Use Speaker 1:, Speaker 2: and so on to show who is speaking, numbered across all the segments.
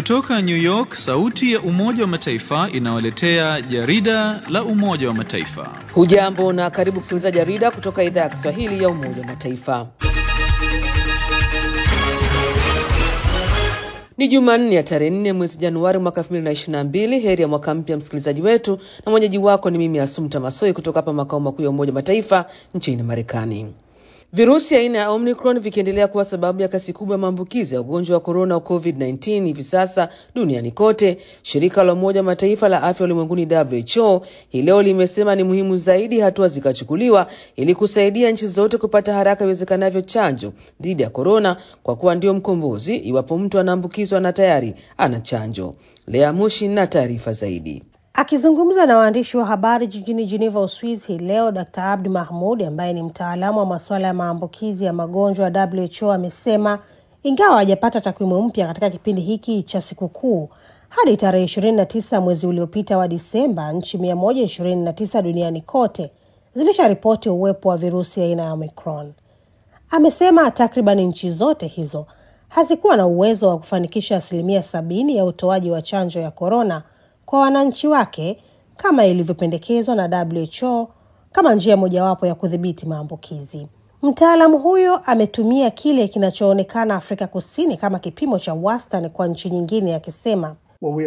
Speaker 1: Kutoka New York, sauti ya Umoja wa Mataifa inawaletea jarida la Umoja wa Mataifa.
Speaker 2: Hujambo na karibu kusikiliza jarida kutoka idhaa ya Kiswahili ya Umoja wa Mataifa. Ni Jumanne ya tarehe nne mwezi Januari mwaka 2022. Heri ya mwaka mpya msikilizaji wetu, na mwenyeji wako ni mimi Asumta Masoi kutoka hapa makao makuu ya Umoja wa Mataifa nchini Marekani. Virusi aina ya Omicron vikiendelea kuwa sababu ya kasi kubwa ya maambukizi ya ugonjwa wa korona COVID-19 hivi sasa duniani kote, shirika la Umoja wa Mataifa la afya ulimwenguni WHO hii leo limesema ni muhimu zaidi hatua zikachukuliwa ili kusaidia nchi zote kupata haraka iwezekanavyo chanjo dhidi ya korona, kwa kuwa ndio mkombozi iwapo mtu anaambukizwa na tayari ana chanjo. Lea Mushi na taarifa zaidi.
Speaker 3: Akizungumza na waandishi wa habari jijini Geneva, Uswizi hii leo, Dr Abdi Mahmud ambaye ni mtaalamu wa masuala ya maambukizi ya magonjwa ya WHO amesema ingawa hajapata takwimu mpya katika kipindi hiki cha sikukuu, hadi tarehe 29 mwezi uliopita wa Disemba, nchi 129 duniani kote zilisharipoti uwepo wa virusi aina ya Omicron. Amesema takriban nchi zote hizo hazikuwa na uwezo wa kufanikisha asilimia sabini ya utoaji wa chanjo ya korona kwa wananchi wake kama ilivyopendekezwa na WHO kama njia mojawapo ya kudhibiti maambukizi. Mtaalamu huyo ametumia kile kinachoonekana Afrika Kusini kama kipimo cha wastani kwa nchi nyingine, akisema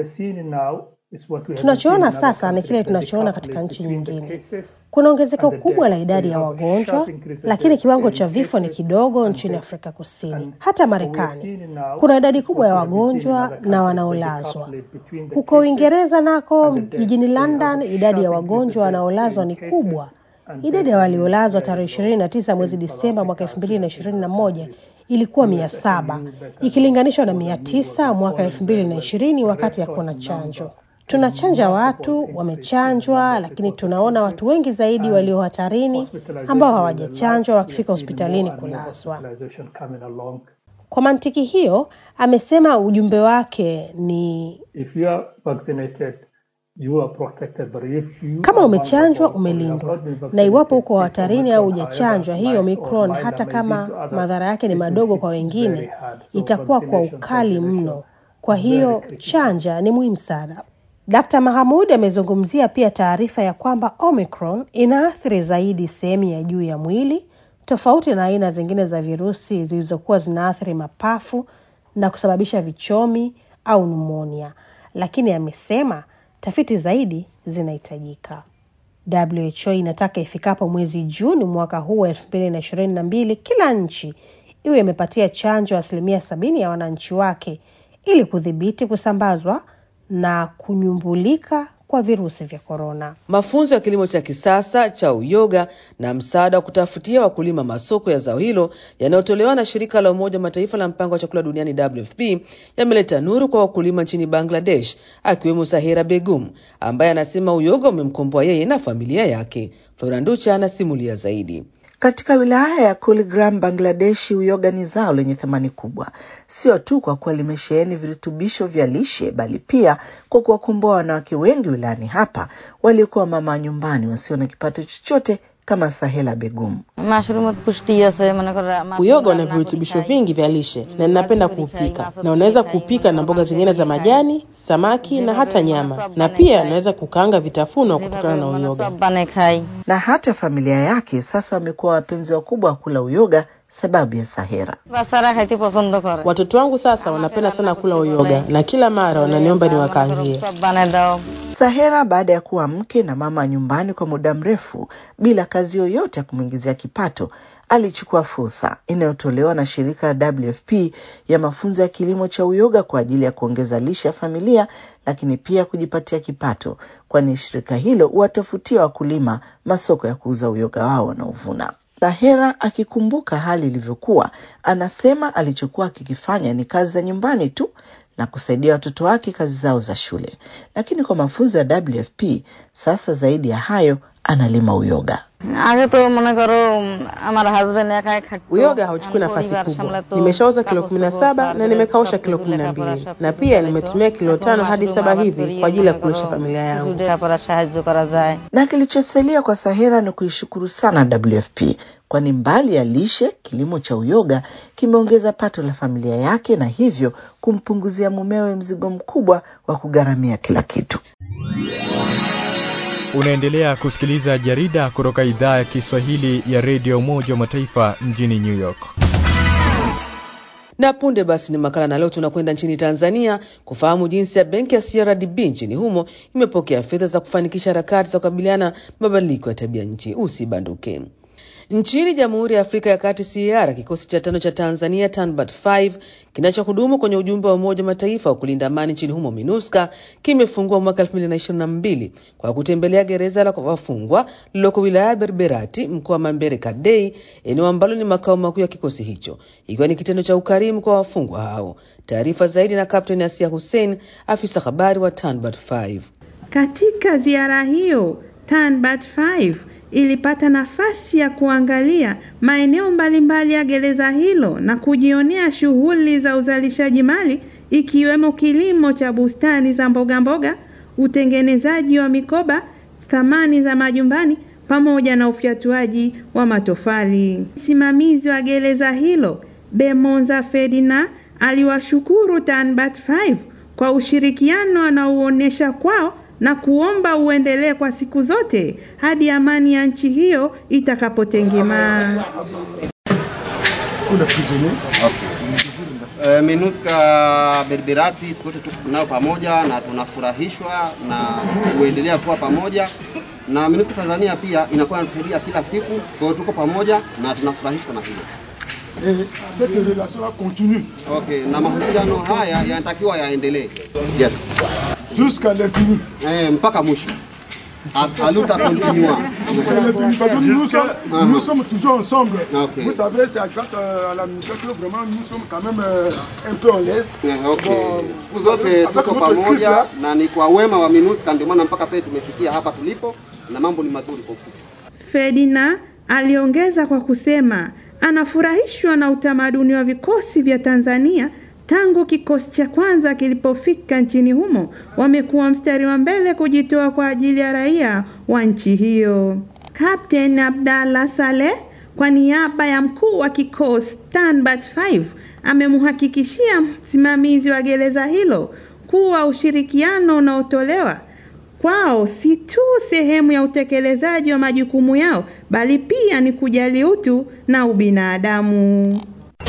Speaker 3: tunachoona sasa ni kile tunachoona katika nchi nyingine. Kuna ongezeko kubwa la idadi ya wagonjwa, lakini kiwango cha vifo ni kidogo nchini Afrika Kusini. Hata Marekani kuna idadi kubwa ya wagonjwa na wanaolazwa. Huko Uingereza nako, jijini London, idadi ya wagonjwa wanaolazwa ni kubwa. Idadi ya waliolazwa tarehe ishirini na tisa mwezi Disemba mwaka elfu mbili na ishirini na moja ilikuwa mia saba ikilinganishwa na mia tisa mwaka elfu mbili na ishirini wakati hakuna chanjo. Tunachanja watu wamechanjwa, lakini tunaona watu wengi zaidi walio hatarini ambao hawajachanjwa wakifika hospitalini kulazwa. Kwa mantiki hiyo, amesema ujumbe wake ni kama umechanjwa umelindwa, na iwapo uko hatarini au hujachanjwa, hiyo Omicron, hata kama madhara yake ni madogo kwa wengine, itakuwa kwa ukali mno. Kwa hiyo chanja ni muhimu sana. Dkt. Mahamud amezungumzia pia taarifa ya kwamba Omicron inaathiri zaidi sehemu ya juu ya mwili tofauti na aina zingine za virusi zilizokuwa zinaathiri mapafu na kusababisha vichomi au numonia, lakini amesema tafiti zaidi zinahitajika. WHO inataka ifikapo mwezi Juni mwaka huu wa elfu mbili na ishirini na mbili kila nchi iwe imepatia chanjo asilimia sabini ya wananchi wake ili kudhibiti kusambazwa na kunyumbulika kwa virusi vya korona.
Speaker 2: Mafunzo ya kilimo cha kisasa cha uyoga na msaada wa kutafutia wakulima masoko ya zao hilo yanayotolewa na shirika la Umoja wa Mataifa la mpango wa chakula duniani WFP yameleta nuru kwa wakulima nchini Bangladesh, akiwemo Sahera Begum ambaye anasema uyoga umemkomboa yeye na familia yake. Floranducha anasimulia zaidi.
Speaker 4: Katika wilaya ya Kuligram, Bangladeshi, uyoga ni zao lenye thamani kubwa, sio tu kwa kuwa limesheheni virutubisho vya lishe, bali pia kwa kuwakomboa wanawake wengi wilayani hapa waliokuwa mama nyumbani wasio na kipato chochote kama Sahela Begum.
Speaker 5: Uyoga una virutubisho vingi vya lishe na ninapenda kuupika, na unaweza kuupika na mboga zingine za majani, samaki na hata nyama, na pia unaweza kukaanga vitafunwa kutokana na uyoga.
Speaker 4: Na hata familia yake sasa wamekuwa wapenzi wakubwa wa kula uyoga sababu ya Sahera.
Speaker 5: Watoto wangu sasa wanapenda sana kula uyoga na kila mara wananiomba niwakaangie.
Speaker 4: Sahera baada ya kuwa mke na mama nyumbani kwa muda mrefu bila kazi yoyote ya kumwingizia kipato, alichukua fursa inayotolewa na shirika la WFP ya mafunzo ya kilimo cha uyoga kwa ajili ya kuongeza lishe ya familia, lakini pia kujipatia kipato, kwani shirika hilo huwatafutia wakulima masoko ya kuuza uyoga wao wanaovuna. Sahera akikumbuka hali ilivyokuwa, anasema alichokuwa akikifanya ni kazi za nyumbani tu na kusaidia watoto wake kazi zao za shule, lakini kwa mafunzo ya WFP sasa, zaidi ya hayo, analima uyoga.
Speaker 6: আগে তো মনে করো উম, আমার husband একাই খাটতো
Speaker 5: Uyoga hauchukui nafasi
Speaker 6: পরিবার
Speaker 5: kubwa.
Speaker 6: সামলাতো,
Speaker 5: Nimeshauza kilo
Speaker 6: কাপড়
Speaker 5: kumi na
Speaker 6: চোপড়,
Speaker 5: saba na
Speaker 6: সার্ভিস,
Speaker 5: nimekausha
Speaker 6: সবকিছু
Speaker 5: kilo kumi na
Speaker 6: লেখাপড়া,
Speaker 5: mbili
Speaker 6: সবকিছু
Speaker 5: na pia
Speaker 6: চালাইতো।
Speaker 5: nimetumia kilo
Speaker 6: এখন
Speaker 5: tano hadi
Speaker 6: মাশরুম
Speaker 5: saba
Speaker 6: আবাদ
Speaker 5: hivi
Speaker 6: করি,
Speaker 5: kwa ajili ya
Speaker 6: মনে
Speaker 5: kulisha
Speaker 6: করো,
Speaker 5: familia
Speaker 6: কিছু
Speaker 5: yangu.
Speaker 6: লেখাপড়ার সাহায্য করা যায়
Speaker 4: Na kilichosalia kwa Sahera ni kuishukuru sana WFP, kwani mbali ya lishe, kilimo cha uyoga kimeongeza pato la familia yake na hivyo kumpunguzia mumewe mzigo mkubwa wa kugharamia kila kitu.
Speaker 7: Unaendelea kusikiliza jarida kutoka idhaa ya Kiswahili ya redio Umoja wa Mataifa mjini New York.
Speaker 2: Na punde basi ni makala, na leo tunakwenda nchini Tanzania kufahamu jinsi ya benki ya CRDB nchini humo imepokea fedha za kufanikisha harakati za kukabiliana na mabadiliko ya tabia nchi. Usibanduke. Nchini Jamhuri ya Afrika ya Kati CAR, kikosi cha tano cha Tanzania TANBAT 5 kinachohudumu kwenye ujumbe wa Umoja wa Mataifa wa kulinda amani nchini humo MINUSCA kimefungua mwaka 2022 kwa kutembelea gereza la wafungwa lililoko wilaya ya Berberati mkoa wa Mambere Kadei, eneo ambalo ni makao makuu ya kikosi hicho, ikiwa ni kitendo cha ukarimu kwa wafungwa hao. Taarifa zaidi na Kapteni Asia Hussein, afisa habari wa TANBAT 5.
Speaker 8: Katika ziara hiyo TANBAT 5 ilipata nafasi ya kuangalia maeneo mbalimbali ya gereza hilo na kujionea shughuli za uzalishaji mali ikiwemo kilimo cha bustani za mboga mboga, utengenezaji wa mikoba, thamani za majumbani pamoja na ufyatuaji wa matofali. Msimamizi wa gereza hilo Bemonza Ferdinand aliwashukuru TANBAT 5 kwa ushirikiano anaoonyesha kwao na kuomba uendelee kwa siku zote hadi amani ya nchi hiyo itakapotengemaa.
Speaker 9: Uh, MINUSCA Berberati siku zote tuko nao pamoja na tunafurahishwa na kuendelea kuwa pamoja na MINUSCA Tanzania pia inakuwa inatusaidia kila siku, kwa hiyo tuko pamoja na tunafurahishwa na hilo.
Speaker 10: cette relation-là continue
Speaker 9: Okay, na mahusiano haya yanatakiwa yaendelee. Yes.
Speaker 10: jusqu'à l'infini.
Speaker 9: Eh, mpaka mwisho. A- Aluta continua.
Speaker 10: Jusqu'à l'infini, Parce que nous sommes, nous sommes toujours ensemble.
Speaker 9: Ok.
Speaker 10: Vous savez, c'est grâce à la musique que vraiment nous sommes quand même euh, un peu en l'aise.
Speaker 9: Eh, Okay.
Speaker 10: Bon,
Speaker 9: Siku zote
Speaker 10: avec
Speaker 9: tuko
Speaker 10: notre crise,
Speaker 9: pamoja
Speaker 10: là,
Speaker 9: na ni kwa wema wa MINUSCA ndio maana mpaka sasa tumefikia hapa tulipo na mambo ni mazuri kwa ufupi.
Speaker 8: Ferdinand aliongeza kwa kusema anafurahishwa na utamaduni wa vikosi vya Tanzania tangu kikosi cha kwanza kilipofika nchini humo, wamekuwa mstari wa mbele kujitoa kwa ajili ya raia wa nchi hiyo. Captain Abdallah Saleh kwa niaba ya mkuu wa kikosi TANBAT 5 amemhakikishia msimamizi wa gereza hilo kuwa ushirikiano unaotolewa kwao si tu sehemu ya utekelezaji wa majukumu yao bali pia ni kujali utu na ubinadamu.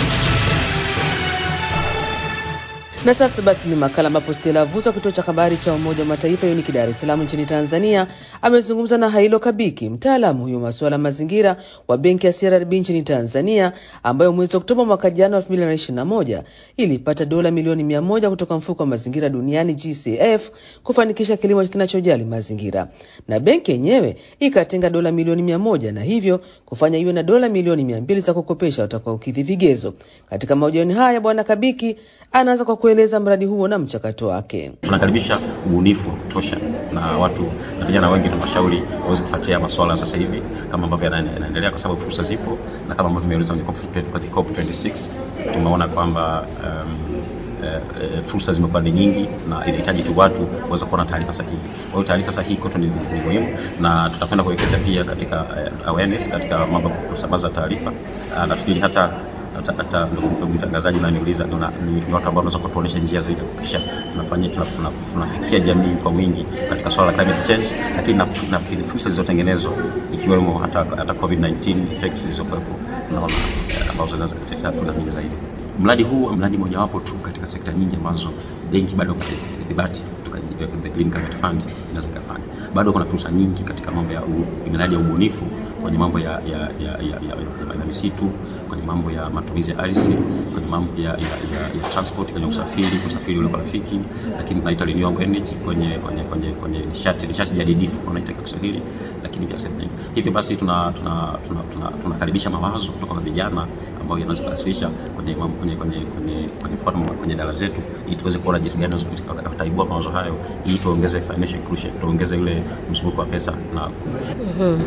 Speaker 2: Na sasa basi ni makala ambapo Stella Vuza, kituo cha habari cha Umoja wa Mataifa UNIC Dar es Salaam nchini Tanzania, amezungumza na Hailo Kabiki, mtaalamu huyo masuala ya mazingira wa benki ya CRDB nchini Tanzania, ambayo mwezi Oktoba mwaka jana 2021 ilipata dola milioni mia moja kutoka mfuko wa mazingira duniani GCF kufanikisha kilimo kinachojali mazingira, na benki yenyewe ikatenga dola milioni mia moja na hivyo kufanya iwe na dola milioni mia mbili za kukopesha watakaokidhi vigezo. Katika mahojiano haya, Bwana Kabiki anaanza kwa kueleza mradi huo na mchakato wake.
Speaker 11: Tunakaribisha ubunifu wa kutosha na watu na vijana wengi, tunawashauri waweze kufuatilia masuala sasa hivi kama ambavyo yana- yanaendelea, kwa sababu fursa zipo, na kama ambavyo imeelezwa kwenye COP- kwenye COP26 tumeona kwamba um, eh, eh, fursa zimekuwa ni nyingi na inahitaji tu watu waweze kuwa na taarifa sahihi. Kwa hiyo taarifa sahihi kwetu ni, ni muhimu, na tutakwenda kuwekeza pia katika eh, awareness katika mambo ya kusambaza taarifa. Ah, nafikiri hata hata, hata ndugu ndugu mtangazaji unaniuliza ni, ni, ni watu ambao wanaweza kutuonyesha njia zaidi ya kuhakikisha tunafanyia tuna- tuna- tunafikia jamii kwa wingi katika swala la climate change, lakini na, na fursa zilizotengenezwa ikiwemo hata, hata COVID-19 effects zilizokuwepo tunaona eh, ambazo zinaweza kutetea fursa nyingi zaidi. Mradi huu mradi mojawapo tu katika sekta nyingi ambazo benki bado kupata ithibati kutoka the Green Climate Fund inaweza ikafanya. Bado kuna fursa nyingi katika mambo ya u- miradi ya ubunifu kwenye mambo ya, ya, ya, ya, ya, ya, ya misitu, kwenye mambo ya matumizi ya ardhi, kwenye mambo ya, ya, ya, ya transport, kwenye usafiri, usafiri ulio rafiki, lakini tunaita renewable energy kwenye kwenye kwenye kwenye nishati nishati jadidifu wanaita kwa Kiswahili, lakini pia sehemu nyingi. Hivyo basi tuna tunakaribisha tuna, tuna, tuna, tuna mawazo kutoka kwa vijana ambao yanaweza kuwasilisha kwenye mambo kwenye kwenye kwenye kwenye forum kwenye dala zetu, ili tuweze kuona jinsi gani tutaibua mawazo hayo, ili tuongeze financial inclusion, tuongeze ile mzunguko wa pesa na
Speaker 12: mm-hmm.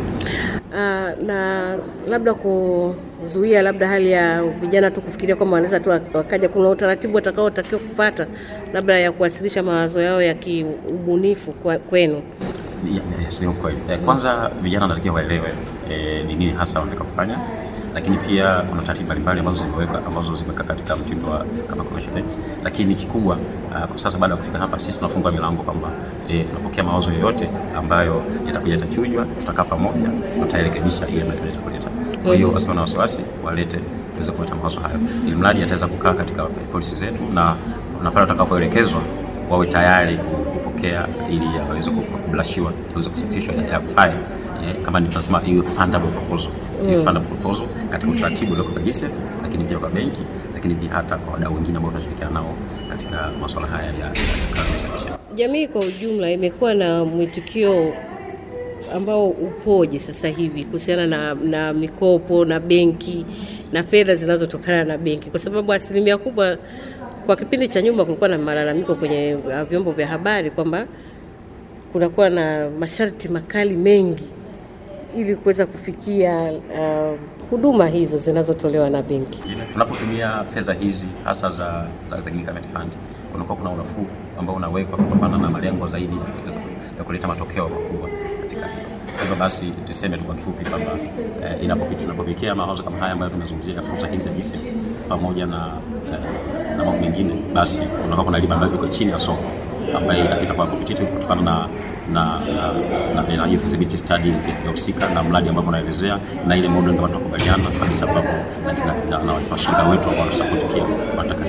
Speaker 12: Uh, na labda kuzuia labda hali ya vijana tu kufikiria kwamba wanaweza tu wakaja, kuna utaratibu watakaotakiwa kupata labda ya kuwasilisha mawazo yao ya kiubunifu kwenu?
Speaker 11: Yes, ni kweli. Kwanza vijana wanatakiwa waelewe eh, ni nini hasa wanataka kufanya lakini pia kuna taratibu mbalimbali ambazo zimeweka ambazo zimekaa katika mtindo wa kama commercial lakini kikubwa uh, kwa sasa baada ya kufika hapa sisi tunafungua milango kwamba e, tunapokea mawazo yoyote ambayo yatakuja yatachujwa, tutakaa pamoja, tutarekebisha ile mradi kuleta. Kwa hiyo wasiwe na wasiwasi, walete tuweze kuleta mawazo hayo, ili mradi ataweza kukaa katika policy zetu na na pale utakapoelekezwa wawe tayari kupokea ili yaweze kublashiwa, yaweze kusafishwa, yafae kama ni tunasema hiyo fundable proposal mm. hiyo fundable proposal katika utaratibu ulioko kwa GSF, lakini pia kwa benki, lakini pia hata kwa wadau wengine ambao tunashirikiana nao katika masuala haya ya uzalishaji.
Speaker 12: Jamii kwa ujumla imekuwa na mwitikio ambao upoje sasa hivi kuhusiana na, na mikopo na benki na fedha zinazotokana na benki, kwa sababu asilimia kubwa kwa kipindi cha nyuma kulikuwa na malalamiko kwenye vyombo vya habari kwamba kunakuwa na masharti makali mengi ili kuweza kufikia uh, huduma hizo zinazotolewa na benki.
Speaker 11: Tunapotumia fedha hizi hasa za, za, za government fund, kunakuwa kuna unafuu ambao unawekwa kutokana na malengo zaidi ya kuleta matokeo makubwa katika hiyo. Hivyo basi tuseme tu kwa kifupi kwamba eh, inapopitia mawazo kama haya ambayo tunazungumzia fursa hizi za GSF pamoja na, eh, na mambo mengine, basi kunakuwa kuna riba ambayo iko chini ya soko ambayo itakuwa competitive kutokana na na na na hiyo feasibility study ya husika na mradi ambao unaelezea na ile model ambayo tunakubaliana kabisa, ambapo na na washirika wetu ambao wanasupport pia wanataka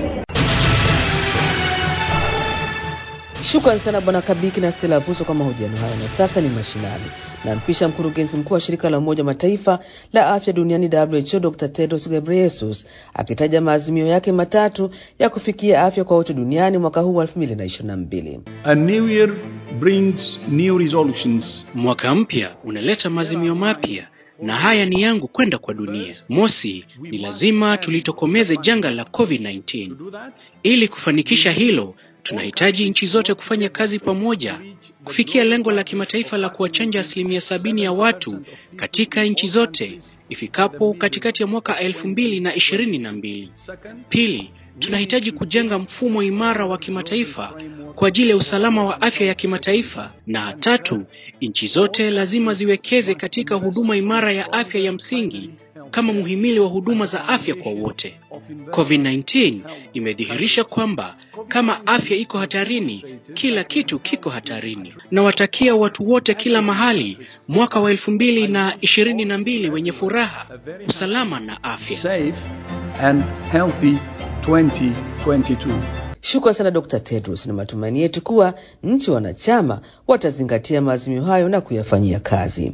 Speaker 2: Shukrani sana Bwana Kabiki na Stella Vuso kwa mahojiano hayo. Na sasa ni mashinani, nampisha mkurugenzi mkuu wa shirika la Umoja Mataifa la afya duniani WHO, Dr Tedros Ghebreyesus akitaja maazimio yake matatu ya kufikia afya kwa wote duniani mwaka huu wa 2022.
Speaker 13: A new year brings new resolutions.
Speaker 14: Mwaka mpya unaleta maazimio mapya na haya ni yangu kwenda kwa dunia. Mosi, ni lazima tulitokomeze janga la COVID-19. Ili kufanikisha hilo, tunahitaji nchi zote kufanya kazi pamoja kufikia lengo la kimataifa la kuwachanja asilimia sabini ya watu katika nchi zote ifikapo katikati ya mwaka elfu mbili na ishirini na mbili. Pili, tunahitaji kujenga mfumo imara wa kimataifa kwa ajili ya usalama wa afya ya kimataifa. Na tatu, nchi zote lazima ziwekeze katika huduma imara ya afya ya msingi kama muhimili wa huduma za afya kwa wote. COVID-19 imedhihirisha kwamba kama afya iko hatarini, kila kitu kiko hatarini. Nawatakia watu wote kila mahali mwaka wa elfu mbili na ishirini na mbili wenye furaha, usalama na afya.
Speaker 13: Safe and healthy 2022.
Speaker 2: Shukran sana Dr. Tedros, na matumaini yetu kuwa nchi wanachama watazingatia maazimio hayo na kuyafanyia kazi.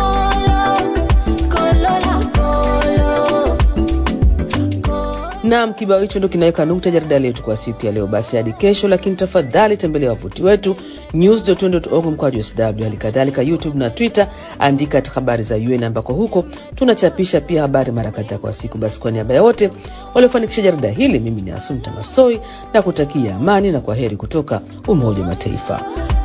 Speaker 2: Naam, kibao hicho ndo kinaweka nukta jarida letu kwa siku ya leo. Basi hadi kesho, lakini tafadhali tembelea wavuti wetu news.org mkwaju sw, hali kadhalika YouTube na Twitter, andika habari za UN ambako huko tunachapisha pia habari mara kadhaa kwa siku. Basi kwa niaba ya wote waliofanikisha jarida hili, mimi ni Asumta Masoi na kutakia amani na kwa heri kutoka Umoja wa Mataifa.